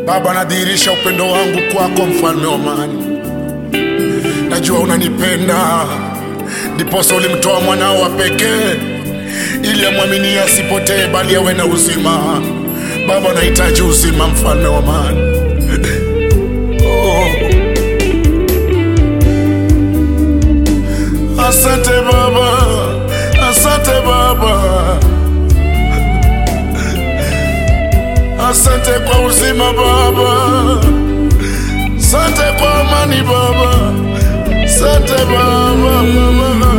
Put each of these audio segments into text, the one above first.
Baba, nadhihirisha upendo wangu kwako, mfalme wa amani. Najua unanipenda, ndiposa ulimtoa mwanao wa pekee ili amwaminie asipotee, bali awe na uzima. Baba, nahitaji uzima, mfalme wa amani. Oh. Asante Baba, asante Baba, asante kwa uzima Baba, asante kwa amani Baba, asante Baba, Baba.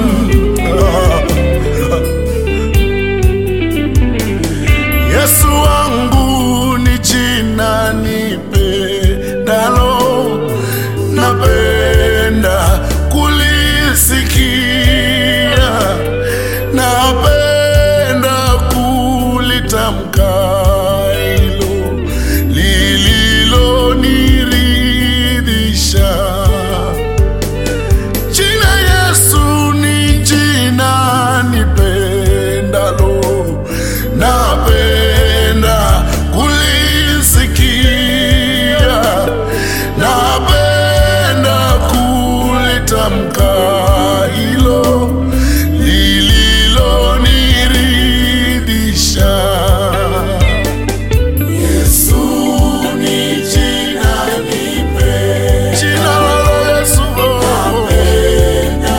Yesu wangu ni jina nipendalo, napenda kulisikia, napenda kulitamka hilo lililoniridhisha. Jina Yesu ni jina nipendalo, napenda kulisikia, napenda kulitamka hilo lililoniridhisha. Yesu ni jina nipe, jina la Yesu napenda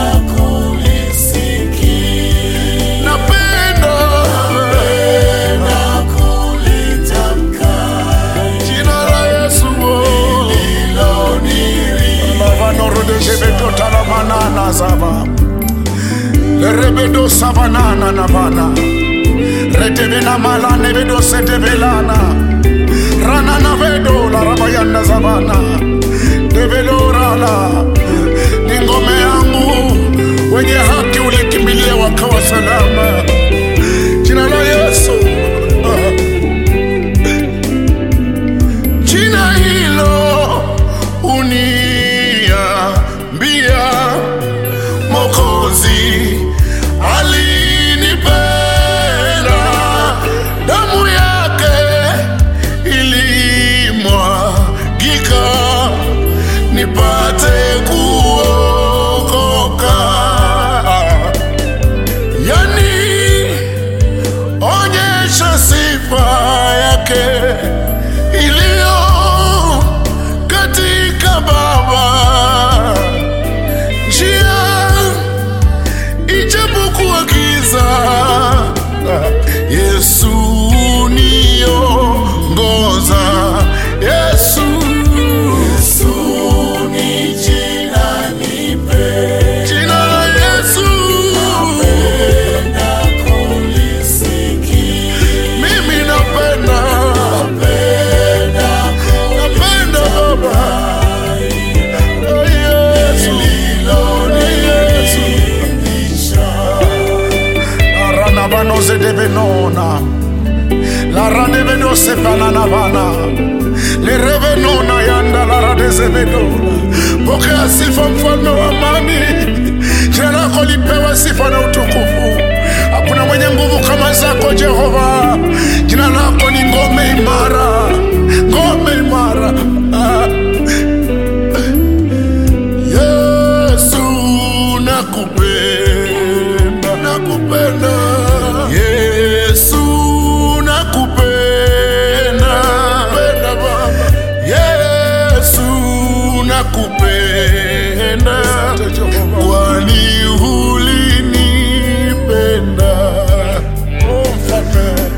kulisikia, napenda napenda kulitamka jina la Yesu lililoniridhisha. Lavanorodeshebeto talamanana zava lerebedo savanana navana retevena malane vedo setevelana ranana vedo la rabayanda zavana develorala ni ngome yangu wenye haki ulikimbilia wakawa salama jina la yesu ah. jina hilo uniambia mokozi alinipenda damu yake ilimwagika nipate kuokoka yani onyesha sifa yake iliyo katika baba njia ijapokuwa giza yesu niongoza yesu yesu ni jina nipe jina la yesu napenda kulisikia mimi napenda napenda napenda baba Oh, Yesu. Yesu. Arana vanoze devenona laradevenoze pananavana lerevenona yanda laradezevedona pokea sifa mfalme wa amani jina lako lipewe sifa na utukufu hakuna mwenye nguvu kama zako jehova jina lako ni ngome imara ngome imara ah. Yesu nakupenda, nakupenda. Yesu nakupenda, nakupenda Baba. Yesu nakupenda, kwani ulinipenda. Oh, mfalme.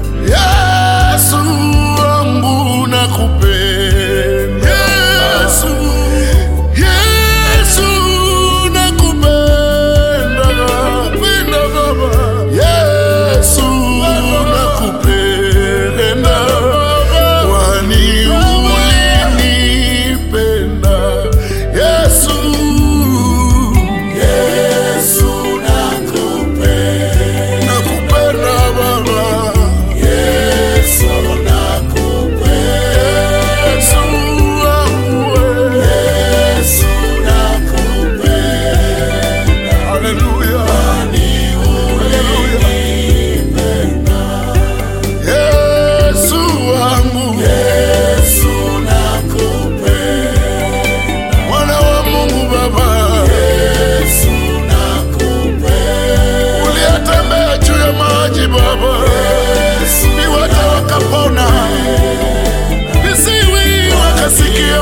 Baba, viwete wakapona, visiwi wakasikia,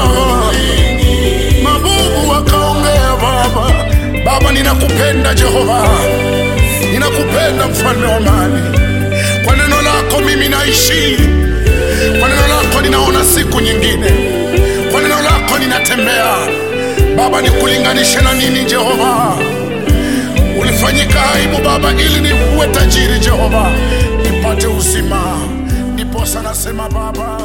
mabubu wakaongea. Baba, Baba, ninakupenda Jehova, ninakupenda mfalme wa amani. Kwa neno lako mimi naishi, kwa neno lako ninaona siku nyingine, kwa neno lako ninatembea. Baba, nikulinganishe na nini Jehova? Ulifanyika aibu Baba ili niwe tajiri Jehova, nipate uzima. Ndiposa nasema Baba